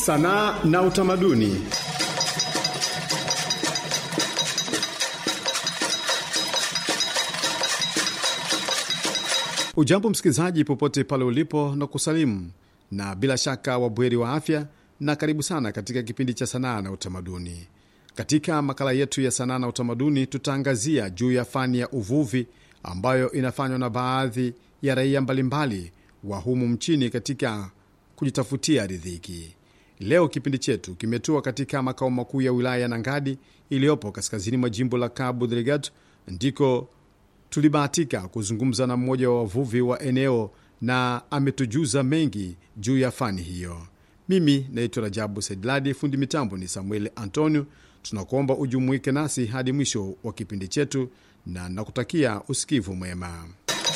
sanaa na utamaduni. Ujambo msikilizaji, popote pale ulipo na kusalimu, na bila shaka wabweri wa afya, na karibu sana katika kipindi cha sanaa na utamaduni. Katika makala yetu ya sanaa na utamaduni, tutaangazia juu ya fani ya uvuvi ambayo inafanywa na baadhi ya raia mbalimbali wa humu mchini katika kujitafutia riziki. Leo kipindi chetu kimetua katika makao makuu ya wilaya ya Nangadi iliyopo kaskazini mwa jimbo la Cabo Delgado, ndiko tulibahatika kuzungumza na mmoja wa wavuvi wa eneo na ametujuza mengi juu ya fani hiyo. Mimi naitwa Rajabu Saidladi, fundi mitambo ni Samuel Antonio. Tunakuomba ujumuike nasi hadi mwisho wa kipindi chetu na nakutakia usikivu mwema.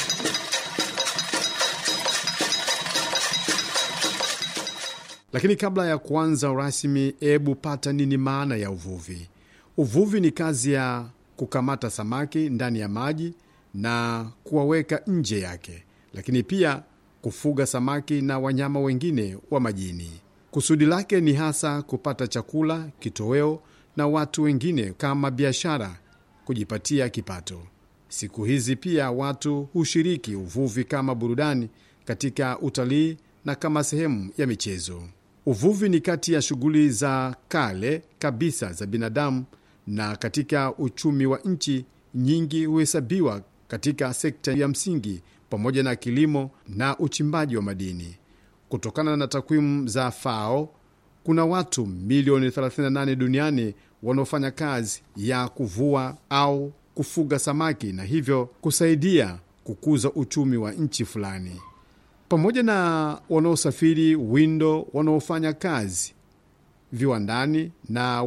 Lakini kabla ya kuanza rasmi, hebu pata nini maana ya uvuvi? Uvuvi ni kazi ya kukamata samaki ndani ya maji na kuwaweka nje yake, lakini pia kufuga samaki na wanyama wengine wa majini. Kusudi lake ni hasa kupata chakula, kitoweo na watu wengine kama biashara, kujipatia kipato. Siku hizi pia watu hushiriki uvuvi kama burudani katika utalii na kama sehemu ya michezo. Uvuvi ni kati ya shughuli za kale kabisa za binadamu, na katika uchumi wa nchi nyingi huhesabiwa katika sekta ya msingi pamoja na kilimo na uchimbaji wa madini. Kutokana na takwimu za FAO, kuna watu milioni 38 duniani wanaofanya kazi ya kuvua au kufuga samaki na hivyo kusaidia kukuza uchumi wa nchi fulani, pamoja na wanaosafiri windo, wanaofanya kazi viwandani na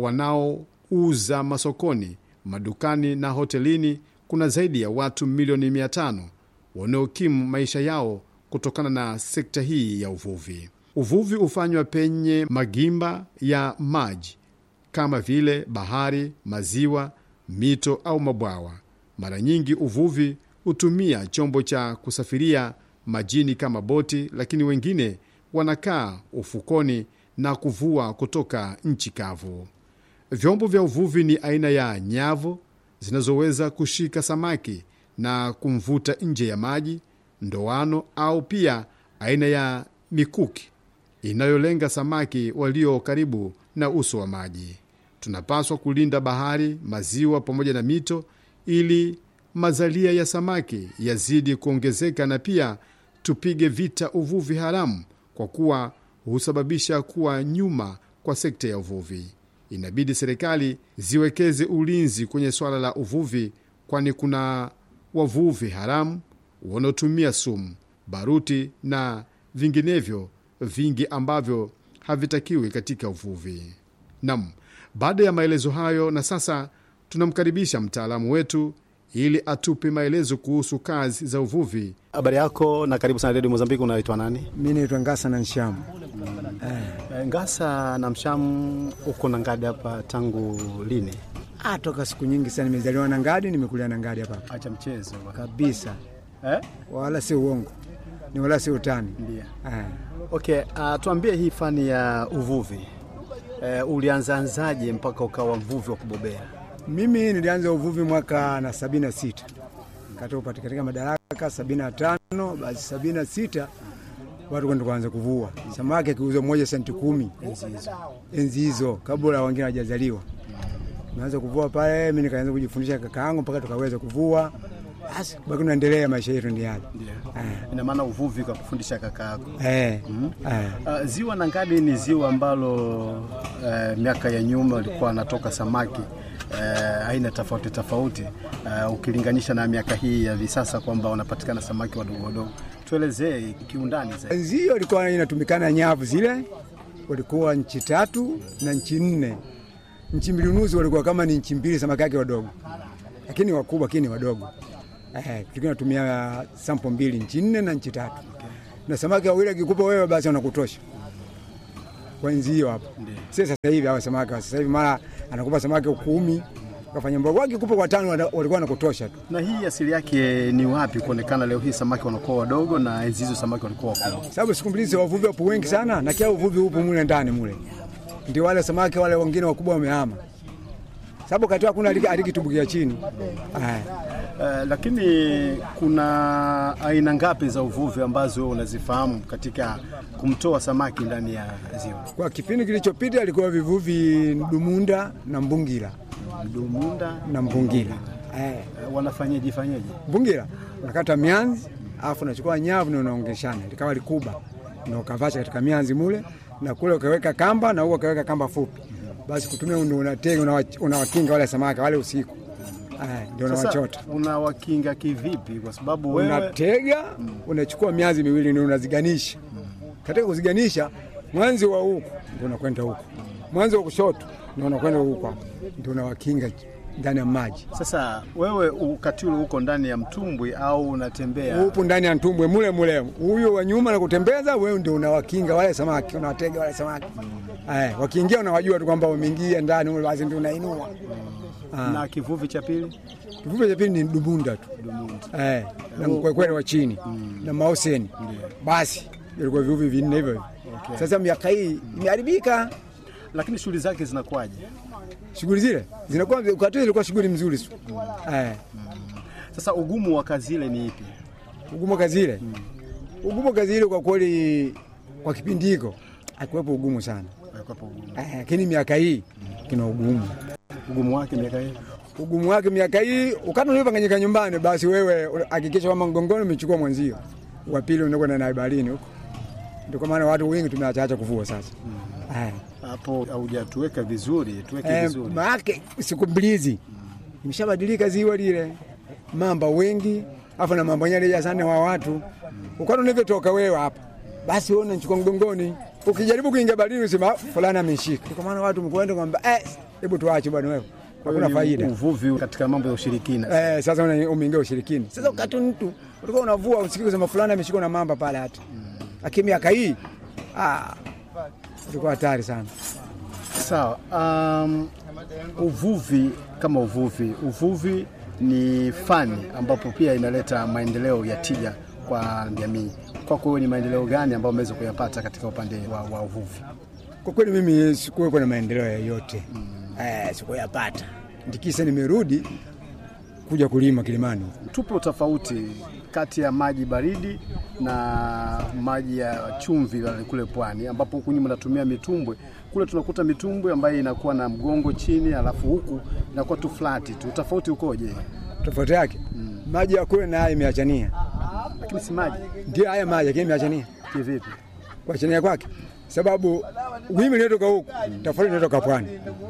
wanaouza masokoni, madukani na hotelini. Kuna zaidi ya watu milioni 500 wanaokimu maisha yao kutokana na sekta hii ya uvuvi. Uvuvi hufanywa penye magimba ya maji kama vile bahari, maziwa, mito au mabwawa. Mara nyingi uvuvi hutumia chombo cha kusafiria majini kama boti, lakini wengine wanakaa ufukoni na kuvua kutoka nchi kavu. Vyombo vya uvuvi ni aina ya nyavu zinazoweza kushika samaki na kumvuta nje ya maji, ndoano au pia aina ya mikuki inayolenga samaki walio karibu na uso wa maji. Tunapaswa kulinda bahari, maziwa pamoja na mito ili mazalia ya samaki yazidi kuongezeka, na pia tupige vita uvuvi haramu kwa kuwa husababisha kuwa nyuma kwa sekta ya uvuvi. Inabidi serikali ziwekeze ulinzi kwenye swala la uvuvi, kwani kuna wavuvi haramu wanaotumia sumu, baruti na vinginevyo vingi ambavyo havitakiwi katika uvuvi. Nam, baada ya maelezo hayo, na sasa tunamkaribisha mtaalamu wetu ili atupe maelezo kuhusu kazi za uvuvi. Habari yako na karibu sana redio Mozambiki. Unaitwa nani? Mi naitwa Ngasa na Nshamu. Eh, Ngasa na Mshamu, uko na Ngadi hapa tangu lini? Ah, toka siku nyingi sana. Nimezaliwa na Ngadi, nimekulia na Ngadi hapa hapa Acha mchezo kabisa, eh? wala si uongo, ni wala si utani. Ndio. Ah, Okay, uh, tuambie hii fani ya uvuvi eh, ulianzaanzaje mpaka ukawa mvuvi wa kubobea? mimi nilianza uvuvi mwaka na sabini na sita katoka katika madaraka sabini na tano basi sabini na sita watu kwenda kuanza kuvua samaki, akiuza mmoja senti kumi enzi hizo, kabla wengine hawajazaliwa. Naanza kuvua pale, mi nikaanza kujifundisha kakaangu mpaka tukaweza kuvua, basi baki naendelea, maisha yetu ndi yale. Eh. Ina maana uvuvi ukakufundisha kaka yako. Eh, eh. Uh, ziwa Nangadi ni ziwa ambalo uh, miaka ya nyuma walikuwa wanatoka samaki uh, aina tofauti tofauti uh, ukilinganisha na miaka hii ya hivi sasa kwamba wanapatikana samaki wadogo wadogo. Tuelezee kiundani zaidi. Enzi hiyo ilikuwa inatumikana nyavu zile, walikuwa nchi tatu na nchi nne. Nchi mbili nusu walikuwa kama ni nchi mbili, samaki yake wadogo, lakini wakubwa, lakini wadogo. Eh, tulikuwa natumia sampo mbili, nchi nne na nchi tatu, na samaki wawili akikupa wewe, basi wanakutosha kwa enzi hiyo hapo. Si sasa hivi hawa samaki wa sasa hivi, mara anakupa samaki kumi ukafanya mboga wakikupa kwa tano wana- walikuwa wanakutosha tu. Na hii asili yake ni wapi kuonekana leo hii samaki wanakuwa wadogo na enzi hizo samaki walikuwa wakubwa? sababu siku mbili hizi wavuvi wapo wengi sana, na kila uvuvi upo mule ndani mule, ndio wale samaki wale wengine wakubwa wamehama, sababu kati hakuna aliki- alikitumbukia chini. Aya. Uh, lakini kuna aina ngapi za uvuvi ambazo wewe unazifahamu katika kumtoa samaki ndani ya ziwa? Kwa kipindi kilichopita ilikuwa vivuvi Dumunda na Mbungira Dumunda na Mbungira. Eh, uh, wanafanyaje fanyaje? Mbungira unakata mianzi alafu unachukua nyavu na unaongeshana likawa likuba na ukavasha katika mianzi mule, na kule ukaweka kamba na huo ukaweka kamba fupi, basi kutumia ndio unatega unawa- unawakinga wale samaki wale usiku. Eh, ndio Sasa unawachota unawakinga kivipi? Kwa sababu wewe unatega unachukua mianzi miwili ndio unaziganisha. Katika kuziganisha, mwanzi wa huku ndio unakwenda huku, mwanzi wa kushoto ndio unakwenda huku, hapo ndio unawakinga ndani ya maji. sasa wewe wakati ule uko ndani ya mtumbwi au unatembea? Upo ndani ya ntumbwe mule mule, huyo wa nyuma na kutembeza, wewe ndio unawakinga wale samaki, unawatega wale samaki. Eh, wakiingia unawajua tu kwamba wameingia ndani mule, basi ndio unainua. Na kivuvi cha pili Kivuvi cha pili ni dubunda tu eh, na mkwekwere wa chini na maoseni, basi ilikuwa vivuvi vinne hivyo hivyo. Sasa miaka hii imeharibika, lakini shughuli zake zinakuwaje? shughuli zile zinakuwa wakati ule ilikuwa shughuli mzuri tu eh, Sasa ugumu wa kazi ile ni ipi? ugumu kazi ile ugumu wa kazi ile kwa kweli, kwa kipindi hiko hakuwepo ugumu sana Haikuwepo ugumu. eh, lakini miaka hii kina ugumu Ugumu wake miaka hii ugumu wake miaka hii ukati ulivyopanganyika nyumbani, basi wewe hakikisha kwamba mgongoni umechukua mwenzio, wa pili unakwenda naye baharini huko. Ndio kwa maana watu wengi tumeachaacha kuvua sasa. Eh, hapo haujatuweka vizuri, tuweke eh, vizuri. maake siku mbili hizi imeshabadilika ziwa lile, mamba wengi afu na mambo nyale sana wa watu ukati unavyotoka wewe hapa, basi wewe unachukua mgongoni, ukijaribu kuingia baharini usema fulani ameshika. Ndio kwa maana watu mkwenda kwamba eh, hebu tuache bwana wewe, hakuna Ni faida. Uvuvi katika mambo ya ushirikina. Eh, sasa una- umeingia ushirikini. Sasa wakati mtu ulikuwa unavua usikii kusema fulani ameshikwa na mamba pale hata. Lakini miaka hii ah, ilikuwa hatari sana. Sawa. Um, uvuvi kama uvuvi, uvuvi ni fani ambapo pia inaleta maendeleo ya tija kwa jamii. Kwako wewe ni maendeleo gani ambayo umeweza kuyapata katika upande wa, wa uvuvi? Kwa kweli mimi sikuwepo na maendeleo yoyote. Eh, sikuyapata. Ndikisa nimerudi kuja kulima Kilimani. Tupo tofauti kati ya maji baridi na maji ya chumvi yale kule pwani, ambapo huku nyuma natumia mitumbwe. Kule tunakuta mitumbwe ambayo inakuwa na mgongo chini, alafu huku inakuwa tu flati tu. Tofauti ukoje? Tofauti yake maji ya kule na haya imeachania. Lakini si maji Ndio haya maji lakini imeachania. kivipi? kuachania kwake, sababu wimbi linatoka huku tofauti linatoka pwani,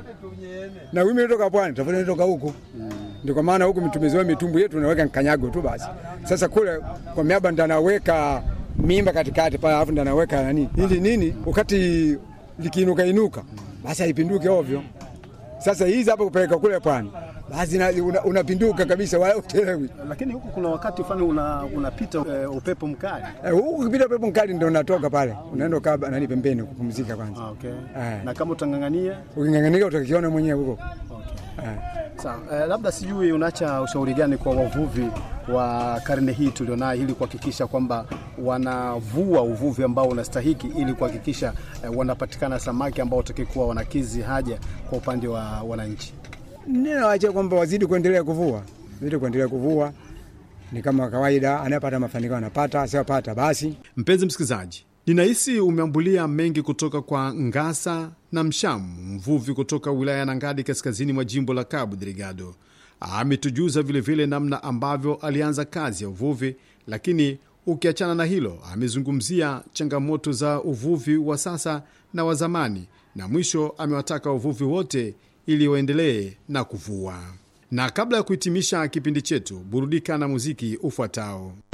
na wimbi linatoka pwani tofauti linatoka huku. Ndio kwa maana huku tumezoea mitumbu yetu tunaweka kanyago tu basi. Sasa kule kwa miaba ndo anaweka mimba katikati pale, alafu ndo anaweka nani ili nini, wakati likiinuka inuka basi haipinduki ovyo. Sasa hizi hapa kupeleka kule pwani basi na- una- unapinduka kabisa, wala utelewi. Lakini huku kuna wakati fulani una, unapita eh, upepo mkali. Eh, Huku ukipita pepo mkali ndo unatoka pale, unaenda ukaa nani pembeni kupumzika kwanza. Ah, okay. Eh. Na kama utang'ang'ania uking'ang'anika utakiona mwenyewe huko. okay. Eh. Sawa, eh, labda sijui unaacha ushauri gani kwa wavuvi wa karne hii tulionayo ili kuhakikisha kwamba wanavua uvuvi ambao unastahiki ili kuhakikisha eh, wanapatikana samaki ambao watakikuwa wanakizi haja kwa upande wa wananchi. Ninawaachia kwamba wazidi kuendelea kuvua, wazidi kuendelea kuvua, ni kama kawaida, anayepata mafanikio anapata, asiyopata basi. Mpenzi msikilizaji, ninahisi umeambulia mengi kutoka kwa Ngasa na Mshamu, mvuvi kutoka wilaya ya Nangadi, kaskazini mwa jimbo la Cabo Delgado. Ametujuza vilevile namna ambavyo alianza kazi ya uvuvi, lakini ukiachana na hilo, amezungumzia changamoto za uvuvi wa sasa na wa zamani, na mwisho amewataka wavuvi wote ili waendelee na kuvua. Na kabla ya kuhitimisha kipindi chetu, burudika na muziki ufuatao.